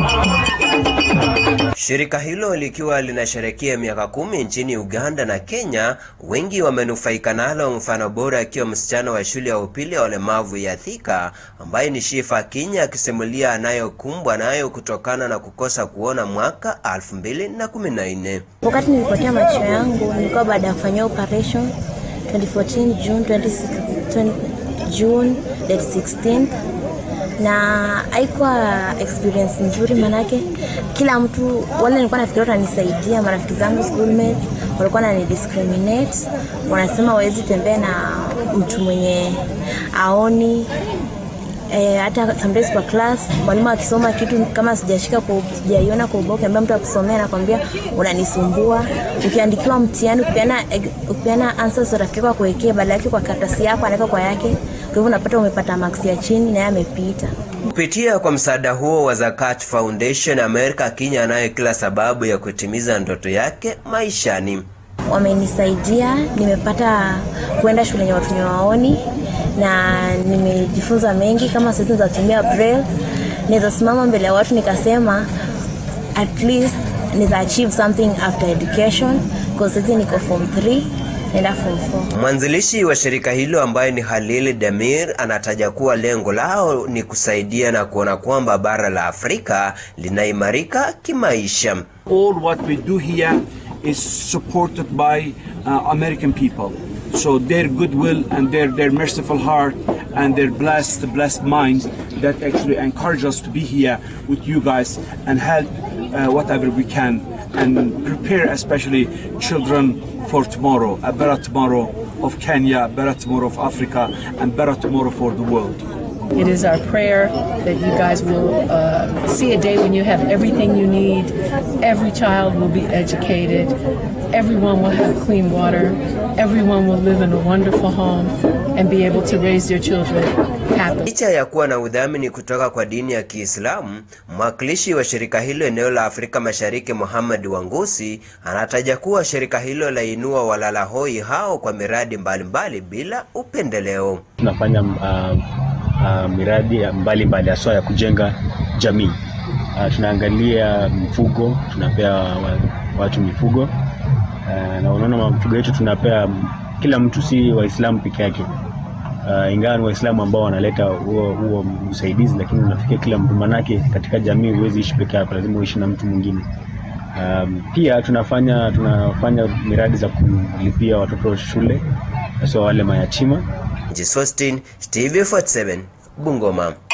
Shirika hilo likiwa linasherehekea miaka kumi nchini Uganda na Kenya, wengi wamenufaika nalo, mfano bora akiwa msichana wa shule ya upili ya walemavu ya Thika ambaye ni Shifa Kinya akisimulia anayokumbwa nayo kutokana na kukosa kuona mwaka 2014. Wakati nilipotea macho yangu nilikuwa baada ya kufanyia operation 2014 June 26, June date 16 na haikuwa experience nzuri, manake kila mtu wale nilikuwa nafikiria watanisaidia, marafiki zangu schoolmates walikuwa wanani discriminate, wanasema wawezi tembea na mtu mwenye aoni E, hata sometimes kwa class mwalimu akisoma kitu kama sijashika kwa sijaiona kwa ubao, ukiambia mtu akusomea anakwambia unanisumbua. Ukiandikiwa mtihani ukipeana ukipeana answers rafiki yako kuwekea badala yake kwa karatasi yako anaweka kwa yake, kwa hivyo unapata umepata marks ya chini na yeye amepita. Kupitia kwa msaada huo wa Zakat Foundation, America Kinya anayo kila sababu ya kutimiza ndoto yake maishani. Wamenisaidia, nimepata kwenda shule yenye watu waoni na nimejifunza mengi, kama sasa nitatumia braille, naweza simama mbele ya watu nikasema at least naweza achieve something after education because sasa niko form 3 naenda form 4. Mwanzilishi wa shirika hilo ambaye ni Halil Demir anataja kuwa lengo lao ni kusaidia na kuona kwamba bara la Afrika linaimarika kimaisha. all what we do here is supported by uh, American people. So their goodwill and their, their merciful heart and their blessed blessed minds that actually encourage us to be here with you guys and help uh, whatever we can and prepare especially children for tomorrow, a better tomorrow of Kenya, a better tomorrow of Africa, and better tomorrow for the world. It is our prayer that you guys will uh, see a day when you have everything you need. Every child will be educated. Everyone will have clean water. Everyone will live in a wonderful home and be able to raise their children happily. Licha ya kuwa na udhamini kutoka kwa dini ya Kiislamu, mwakilishi wa shirika hilo eneo la Afrika Mashariki Muhammad Wangusi anataja kuwa shirika hilo lainua walala hoi hao kwa miradi mbalimbali bila upendeleo. tunafanya uh, uh, miradi mbalimbali haswa ya kujenga jamii. Uh, tunaangalia mifugo, tunapea wa, watu mifugo uh, na unaona mifugo yetu tunapea kila mtu, si Waislamu peke yake. Uh, ingawa ni Waislamu ambao wanaleta huo huo usaidizi, lakini unafikia kila mtu, manake katika jamii huwezi ishi peke yako, lazima uishi na mtu mwingine. Um, pia tunafanya tunafanya miradi za kulipia watoto shule, hasa wale mayatima Jesostin, TV47, Bungoma.